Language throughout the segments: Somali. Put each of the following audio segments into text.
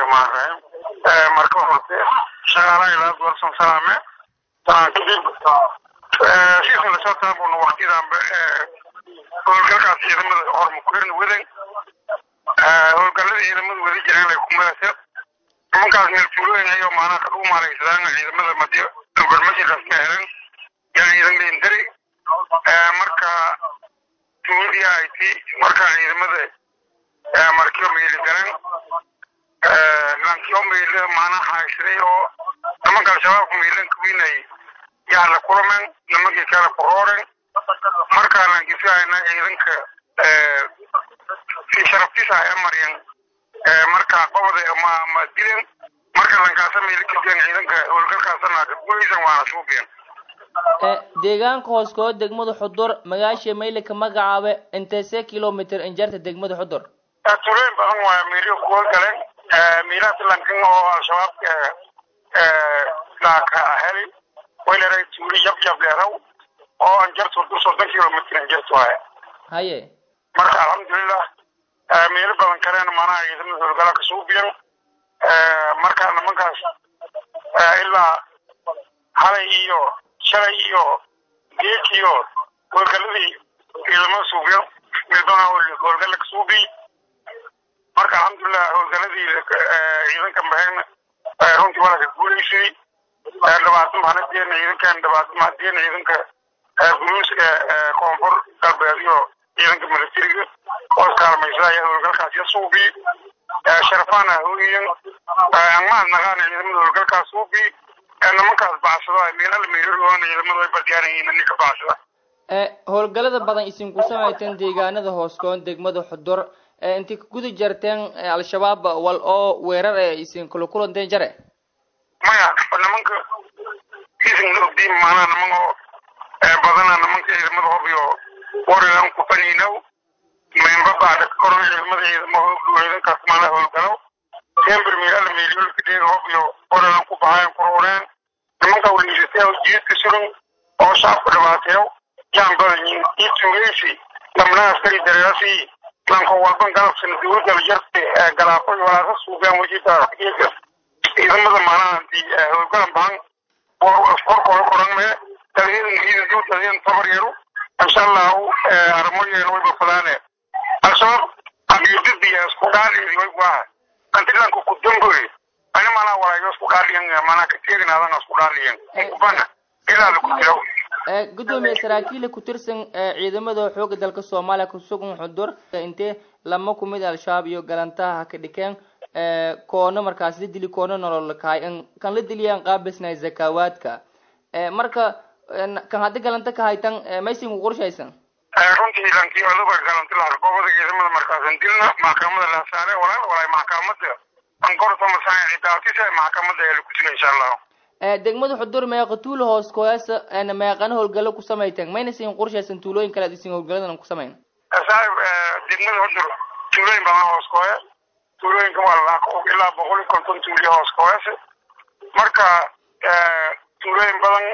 raxmaan raxiim marka horte shaqaalaha ilaad warsan salaame sanaan kadib siisana soo taabuna waktidanba howlgalkaas ciidamada hormukurin wadan howlgalada ciidamada wada jiraan lay kumadase nimankaas meel tuulooyin ayoo maanaha kadhuu maaleysadaan ciidamada madi gormashirkaas ka helan yaa ciidan leendari marka tuuladii ahayti marka ciidamada markiyo meeli garan lankiyo meeli maanaha haysaday oo nimanka al-shabaabka meelan kuwinay yaa la kulamen nimankii kale ku rooren marka lankisahayna ciidanka si sharaftiisa ay maryan marka qobada ma ma dilen marka lankaasa meeli kajeen ciidanka howlgalkaasana gulaysan waana suubiyan deegaanka hooskoo degmada xudur magaasha mayle ka magacaabe intese kilomitr injarta degmada xudur tuulooyin badan waaya meelyo kuwa galeen miilahaas lankan oo al-shabaab laaka heli wayleray tuuli yab yab leeraw oo anjarta xudur soddon kilomitr injarta waaya haye marka alxamdulilah meelo badan kaleena maanaha ciidamada howlgala ka suubiyan marka nimankaas ilaa halay iyo shalay iyo geek iyo howlgaladii ciidamada suubiyan meelbana howlgala ka suubiy marka alxamdulilah howlgaladii ciidanka mahayna runtii waa ka guulaysay dhibaato mahanadeena ciidankan dhibaato mahadeena ciidanka guruuska koonfur galbeed iyo ciidanka militariga oo iskaalmaysa ayaa howlgalkaas ya suubi sharafana hooyiyan angmaad naqaana ciidamada howlgalkaas suubi nimankaas bacsado meelala meelaloona ciidamada way badyaanayiin ninka bacsada howlgalada badan isinku samayteen deegaanada hooskoon degmada xudur intii ka guda jarteen al-shabaab wal oo weerar ee isin kula kulanteen jare maya nimanka isin ogdiin maanaa niman oo badana nimanka ciidamada hobiyo warigan kufaninow membabada koron ciidamada ciidamo ciidankaas maanaa howlgalow tember meelala meelyolkadeega hobiyo warigan ku bahayan kurooreen nimanka waliisatee jiidka suran oo shaabka dhibaateeyo yaan badanyiin iyo tuugeysi lamna askari dareerasi lanko walban galabsana dowladda jarte galaafo iyo walaasa suugaan wajita ciidamada maanaha intii howlgalan bahan korkooda koranme taliyadan ciidan taliyadan tabar yaro insha allahu arimoyeena way bafadaane al-shabaab abiyudadiya isku dhaaliidi way guaha antilanka ku damboy ani manaa walaayo isku dhaaliyan manaa ka teeginaadana isku dhaaliyan kubana ilaada ku jira gudoomiye saraakiila ku tirsan ciidamada xooga dalka soomaaliya kusugan xudur intee lama kumid al-shabaab iyo galantaha ha ka dhikeen koono markaas la dili koono nolol kahay kan la diliyaan qaabisnay zakawaadka marka kan haddi galanta ka haytan maysin ku qorshaysan runtii lankii aduga galanti lahaa goobada ciidamada markaasan dilna maxkamada la saare walaal walaay maxkamada ankorta masaan cidaatisa maxkamada ee lagu jira insha allahu degmada xudur meeqa tuulo hoos kooyaasa meeqana howlgalo ku samayteen mayna sin qorshaysan tuulooyin kale ad isin howlgaladan ku samayn saaxib degmada xudur tuulooyin badan hoos kooya tuulooyinka waa laaq ilaa boqol iyo konton tuuliya hoos kooyase marka tuulooyin badan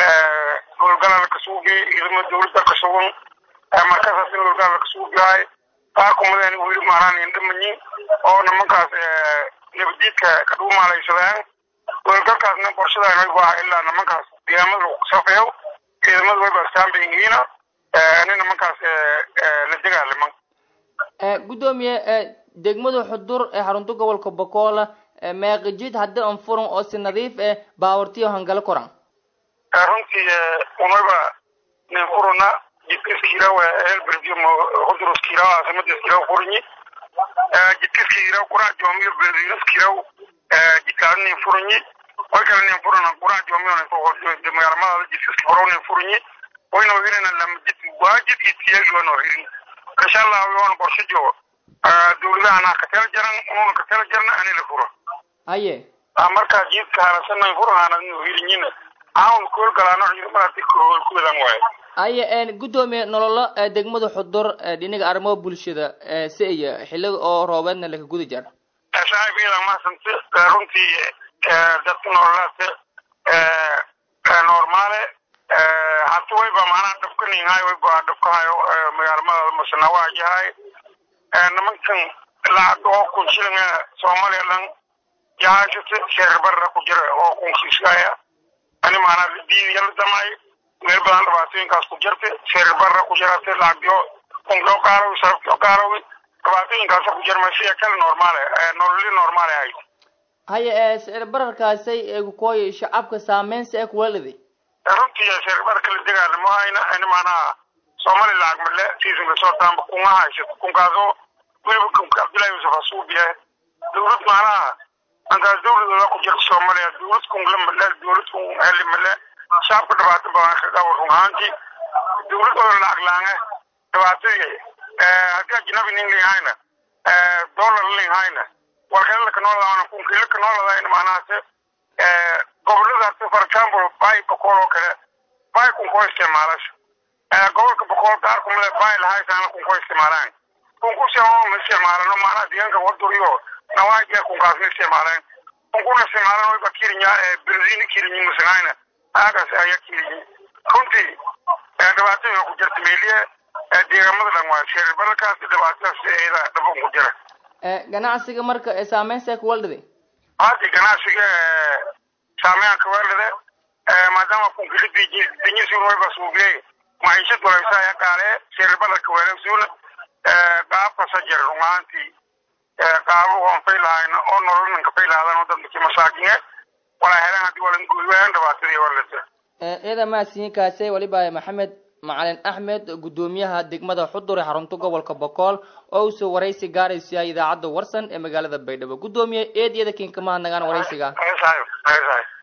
howlgalada ka suugay ciidamada dowladda ka sugan markasaas in howlgalada ka suugahay qaar kumadeen weli maaraan indhamanyin oo nimankaas nabadiidka ka dhuumaalaysadaan howlgalkaasna qorshadaan way waa ilaa nimankaas deegaamada lagu safeeyo ciidamada way baastaan bay yihiina ani nimankaas la dagaalaman gudoomiye degmada xudur ee xarunta gobolka bokola meeqijid haddi an furan oo si nadiif eh baawartiyo hangalo koran runtii unaba nin furuna jidkaskiira helberdio xuduruskiira caasimadaskiira furinyi jidkaskiira qurac joomiyo berdiinaskiira jidkaas nin furinyi way kale nin furana qurac joomiyo magaalamadaada jidkaski furo nin furinyi wayna hirina lama jid waajid iyo tiyagi wayna hirin insha allah yoona qorshe joogo dowladahana ka tala jaran unuuna ka tala jarna ani la furo haye markaa jiidka harasanay furahana inu hirinyina aan koolgalaano ciidamada kuwadan waayo haye gudoomiye nololo degmada xudur dhinaga arrimaha bulshada si iyo xiliga oo roobeedna laka guda jar saaxiib iyadan maasante runtii dadka nololaate normaale hata wayba macnaha dhabkaninhay wayba dhabkahayo magaalamada masanawaha yahay nimankan lacag oo kun shilin soomaaliya dhan yaashata sheer barra ku jira oo kunkiiskaya ani maanaa diidiya la damay meel badan dhibaatooyinkaas ku jirta sheer barra ku jirata lacagyo kunkio qaalow sarafkio qaalow dhibaatooyinkaasa ku jira masiya kale normaale nololi normaale ahayd haye sicir bararkaasay eegukooy shacabka saameynsa ee kuwaladi runtii sheer barka la degaanimo hayna ani maanaha somali lacag male siisan lasoo taamba kunga haysato kunkaasoo weliba kunka cabdullahi yusuf hasuubiya dowlad maanaha ankaas dowladooda ku jirta soomaaliya dowlad kunla male dowlad kun heli male shacabka dhibaato badan ka qabo run ahaantii dowladooda lacag laange dhibaatadii haddii ajnabi nin lihayna dollar lihayna warkale lakanooladaana kunkii lakanooladayn maanahaase goboladaas for example bay boqol oo kale bay kunkoo isticmaalasha gobolka boqol gaar kumale bay lahaysaana kunkoo isticmaalaan kunkusi ma isticmaalano maanaha deegaanka waduriyo nawaajiga kunkaas ma isticmaaleen kunkuna isticmaalan wayba kirinya benzini kirinyi masagayna aagaas ayaa kirinyi runtii dhibaatooyinka ku jirta meeliye deegaamada dhan waa sheer bararkaas dhibaatadaas eeda dhaban ku jira ganacsiga marka saameynsa kuwaldhidi haddi ganacsiga saameyn kaweelade maadaama kunkila dinyisun wayba suubiye maciishad walaysa ayaa qaale sheerbada kaweelasuuna qaabkasa jira rumaantii qaabo oon faylahayna oo nololan ka faylahadaan dadki masaakinge walaa helaan haddii walan guudwaan dhibaatadii walata ciida mahadsiinkaase waliba maxamed macalin axmed guddoomiyaha degmada xudur ee xarunta gobolka bokool oo usoo waraysi gaaraysa idaacadda warsan ee magaalada baydhabo guddoomiye eed iyada kinkamaha nagaan waraysiga